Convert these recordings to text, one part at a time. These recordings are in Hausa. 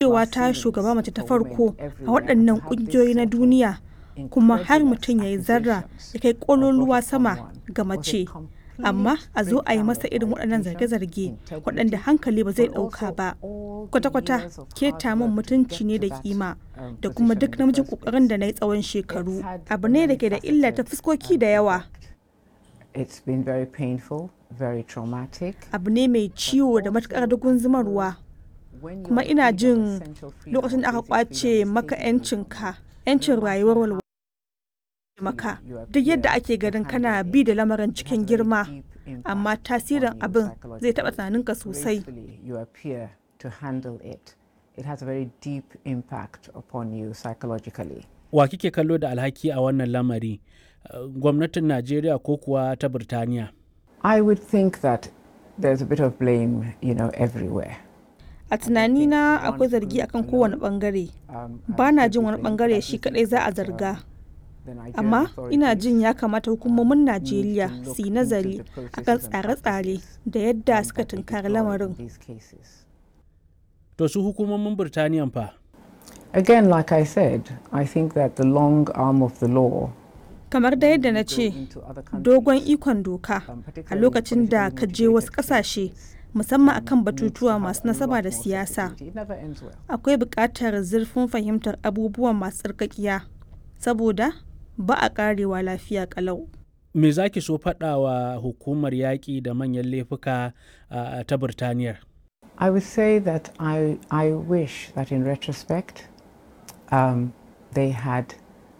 kasancewa ta shugaba mace ta farko a waɗannan ƙungiyoyi na duniya kuma har mutum ya yi zarra ya kai ƙololuwa sama ga mace amma a zo a yi masa irin waɗannan zarge-zarge waɗanda hankali ba zai ɗauka ba kwata-kwata keta min mutunci ne da kima da kuma duk namijin ƙoƙarin da na yi tsawon shekaru abu ne da ke da illa ta fuskoki da yawa It's been very painful, very traumatic. abu ne mai ciwo da matuƙar dugun zumarwa kuma ina jin lokacin da aka kwace maka 'yancinka 'yancin rayuwar walwala maka duk yadda ake ganin kana bi da lamarin cikin girma amma tasirin abin zai taɓa tunaninka sosai You appear to handle it. It has a very deep impact upon you psychologically. wa kike kallo da alhaki a wannan lamari Uh, gwamnatin najeriya ko kuwa ta birtaniya I would think that there's a bit of blame, you know, everywhere. a tunanina akwai zargi akan kowane bangare Um, ba na jin wani bangare shi kadai za a zarga the Nigerian amma ina authorities jin ya kamata hukumomin najeriya su yi nazari akan tsare-tsare da yadda suka tunkari lamarin these cases. to su hukumomin birtaniyan fa Again, like I said, I think that the long arm of the law kamar da yadda na ce into other countries, dogon ikon doka um, a particularly lokacin da ka je wasu politically kasashe cases, musamman akan needs to batutuwa have masu a nasaba lot da more siyasa sensitivity. It never ends well. akwai buƙatar zurfin fahimtar abubuwan masu tsarkakiya saboda ba a ƙarewa lafiya ƙalau me za ki so faɗa wa hukumar yaƙi da manyan laifuka uh, ta birtaniyar I would say that I, I wish that in retrospect um, they had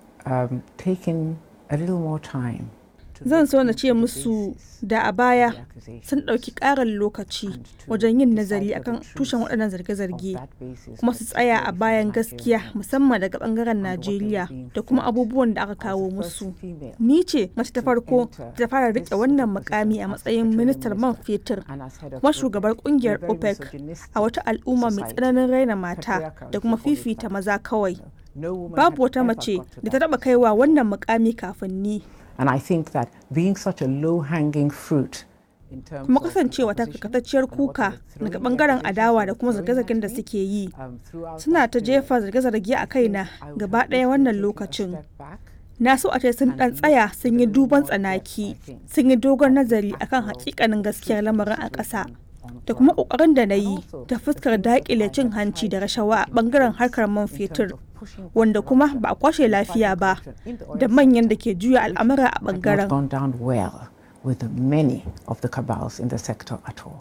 um, taken a little more time. to zan look so na into ce the musu basis da a of baya the accusation sun ɗauki ƙarin lokaci and to wajen yin decipher nazari the akan truth tushen waɗannan of zarge-zarge that basis, kuma su tsaya a particularly bayan from the gaskiya Nigerian musamman daga ɓangaren and what they were najeriya being da kuma fed abubuwan da aka as the kawo first musu female ni ce mace ta to farko enter da ta fara this riƙe sort of wannan position mukami a as matsayin petroleum ministar man minister fetur and as head of kuma OPEC. shugabar We're kungiyar very opec misogynistic a wata al'umma mai society. tsananin raina mata Patriarchal, da kuma if you call it fifita that. maza kawai No woman babu had wata ever mace got to da ta that taba kaiwa wannan mukami kafin ni And I think that being such a low hanging fruit in terms kuma of the kasancewa ta opposition karkatacciyar and what they kuka were daga throwing, bangaren the adawa da accusations kuma they were throwing zarge-zargen da at me, suke yi um, throughout suna that ta period, jefa zarge-zarge a I kaina think I would gaba have ɗaya wished wannan they'd taken a lokacin step back na so a ce sun and ɗan looked tsaya with sun a yi little duban more depth, I tsanaki think, sun yi dogon at the nazari akan actual hakikanin gaskiyar lamarin a ƙasa situation on da kuma ground. ƙoƙarin da na And yi also ta the fuskar things that daƙile I cin had hanci da tried to rashawa a put in ɓangaren place harkar man in terms fetur of pushing back wanda kuma corruption ba a kwashe and lafiya fighting ba corruption in the oil da manyan da sector, ke juya al'amura a had not ɓangaren gone down well with the many of the cabals in the sector at all.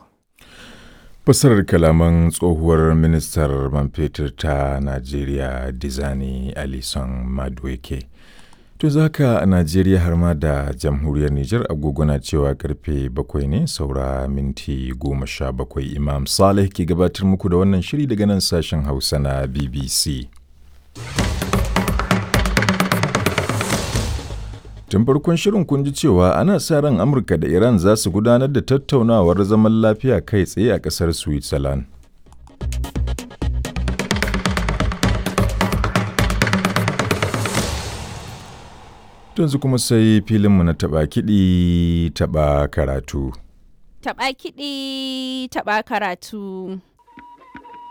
Fassarar kalaman tsohuwar ministar man fetur ta Najeriya Dizani Alison Madueke. To zaka a Najeriya har ma da jamhuriyar Nijar agogo na cewa karfe bakwai ne saura minti goma sha bakwai Imam Saleh ke gabatar muku da wannan shiri daga nan sashen Hausa na BBC. Tun farkon shirin kun ji cewa ana sa ran Amurka da Iran za su gudanar da tattaunawar zaman lafiya kai tsaye a ƙasar Switzerland. Yanzu kuma sai filinmu na taɓa kiɗi taɓa karatu. Taɓa kiɗi, taɓa karatu.